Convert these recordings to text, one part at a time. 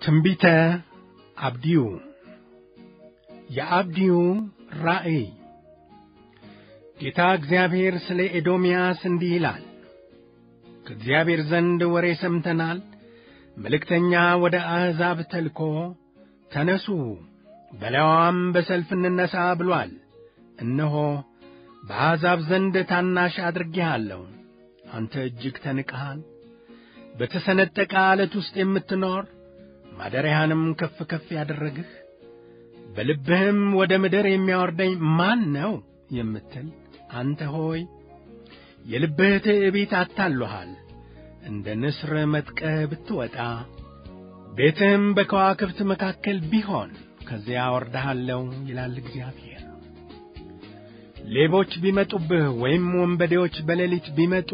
ትንቢተ አብድዩ የአብድዩ ራእይ ጌታ እግዚአብሔር ስለ ኤዶምያስ እንዲህ ይላል። ከእግዚአብሔር ዘንድ ወሬ ሰምተናል። መልእክተኛ ወደ አሕዛብ ተልኮ ተነሱ፣ በላይዋም በሰልፍ እንነሣ ብሎአል። እነሆ በአሕዛብ ዘንድ ታናሽ አድርጌሃለሁ። አንተ እጅግ ተንቀሃል። በተሰነጠቀ ዓለት ውስጥ የምትኖር ማደሪያህንም ከፍ ከፍ ያደረግህ በልብህም ወደ ምድር የሚያወርደኝ ማን ነው የምትል አንተ ሆይ የልብህ ትዕቢት አታሎሃል። እንደ ንስር መጥቀህ ብትወጣ ቤትህም በከዋክብት መካከል ቢሆን ከዚያ አወርድሃለሁ ይላል እግዚአብሔር። ሌቦች ቢመጡብህ ወይም ወንበዴዎች በሌሊት ቢመጡ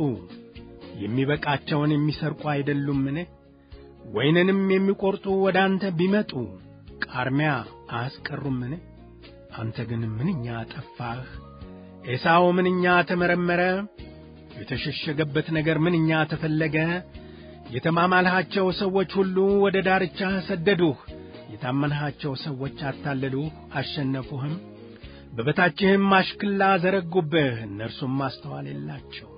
የሚበቃቸውን የሚሰርቁ አይደሉምን? ወይንንም የሚቈርጡ ወደ አንተ ቢመጡ ቃርሚያ አያስቀሩምን? አንተ ግን ምንኛ ጠፋህ! ኤሳው ምንኛ ተመረመረ! የተሸሸገበት ነገር ምንኛ ተፈለገ! የተማማልሃቸው ሰዎች ሁሉ ወደ ዳርቻህ ሰደዱህ። የታመንሃቸው ሰዎች አታለሉህ፣ አሸነፉህም። በበታችህም አሽክላ ዘረጉብህ፣ እነርሱም ማስተዋል የላቸው።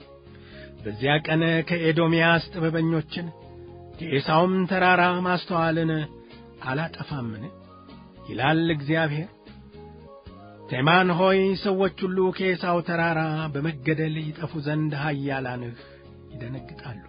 በዚያ ቀን ከኤዶምያስ ጥበበኞችን ከኤሳውም ተራራ ማስተዋልን አላጠፋምን? ይላል እግዚአብሔር። ቴማን ሆይ ሰዎች ሁሉ ከኤሳው ተራራ በመገደል ይጠፉ ዘንድ ኃያላንህ ይደነግጣሉ።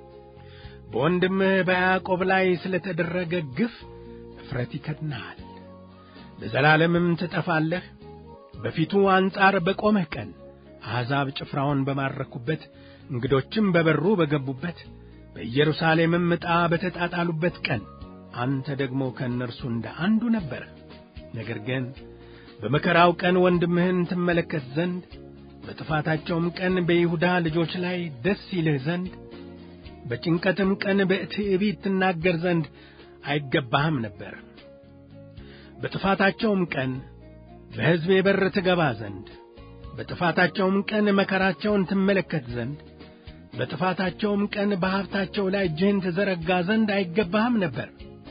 በወንድምህ በያዕቆብ ላይ ስለ ተደረገ ግፍ እፍረት ይከድንሃል፣ ለዘላለምም ትጠፋለህ። በፊቱ አንጻር በቆመህ ቀን አሕዛብ ጭፍራውን በማረኩበት እንግዶችም በበሩ በገቡበት በኢየሩሳሌምም ዕጣ በተጣጣሉበት ቀን አንተ ደግሞ ከእነርሱ እንደ አንዱ ነበረ። ነገር ግን በመከራው ቀን ወንድምህን ትመለከት ዘንድ በጥፋታቸውም ቀን በይሁዳ ልጆች ላይ ደስ ይልህ ዘንድ በጭንቀትም ቀን በትዕቢት ትናገር ዘንድ አይገባህም ነበር። በጥፋታቸውም ቀን በሕዝቤ በር ትገባ ዘንድ በጥፋታቸውም ቀን መከራቸውን ትመለከት ዘንድ በጥፋታቸውም ቀን በሀብታቸው ላይ እጅህን ትዘረጋ ዘንድ አይገባህም ነበር።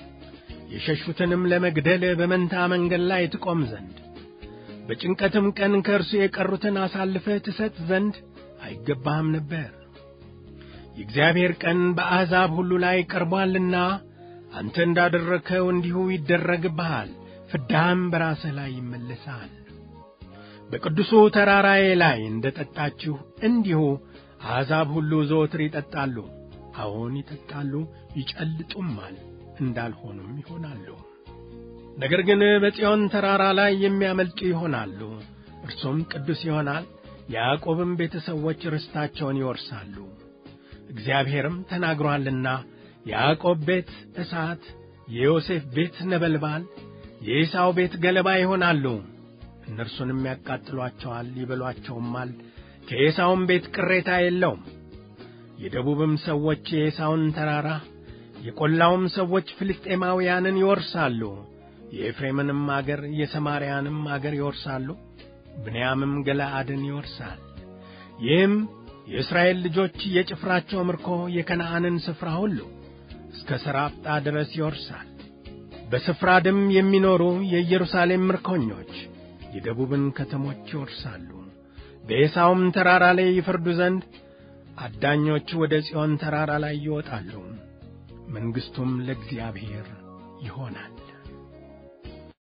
የሸሹትንም ለመግደል በመንታ መንገድ ላይ ትቆም ዘንድ በጭንቀትም ቀን ከእርሱ የቀሩትን አሳልፈህ ትሰጥ ዘንድ አይገባህም ነበር። የእግዚአብሔር ቀን በአሕዛብ ሁሉ ላይ ቀርቧልና አንተ እንዳደረግኸው እንዲሁ ይደረግብሃል፣ ፍዳህም በራስህ ላይ ይመለሳል። በቅዱሱ ተራራዬ ላይ እንደ ጠጣችሁ እንዲሁ አሕዛብ ሁሉ ዘወትር ይጠጣሉ። አዎን ይጠጣሉ፣ ይጨልጡማል፣ እንዳልሆኑም ይሆናሉ። ነገር ግን በጽዮን ተራራ ላይ የሚያመልጡ ይሆናሉ፣ እርሱም ቅዱስ ይሆናል። የያዕቆብም ቤተሰቦች ርስታቸውን ይወርሳሉ። እግዚአብሔርም ተናግሮአልና የያዕቆብ ቤት እሳት፣ የዮሴፍ ቤት ነበልባል፣ የኤሳው ቤት ገለባ ይሆናሉ። እነርሱንም ያቃጥሏቸዋል፣ ይበሏቸውማል። ከኤሳውም ቤት ቅሬታ የለውም። የደቡብም ሰዎች የኤሳውን ተራራ የቈላውም ሰዎች ፍልስጤማውያንን ይወርሳሉ። የኤፍሬምንም አገር የሰማርያንም አገር ይወርሳሉ። ብንያምም ገለዓድን ይወርሳል። ይህም የእስራኤል ልጆች የጭፍራቸው ምርኮ የከነዓንን ስፍራ ሁሉ እስከ ሰራጵታ ድረስ ይወርሳል። በስፍራድም የሚኖሩ የኢየሩሳሌም ምርኮኞች የደቡብን ከተሞች ይወርሳሉ። በኤሳውም ተራራ ላይ ይፈርዱ ዘንድ አዳኞች ወደ ጽዮን ተራራ ላይ ይወጣሉ። መንግሥቱም ለእግዚአብሔር ይሆናል።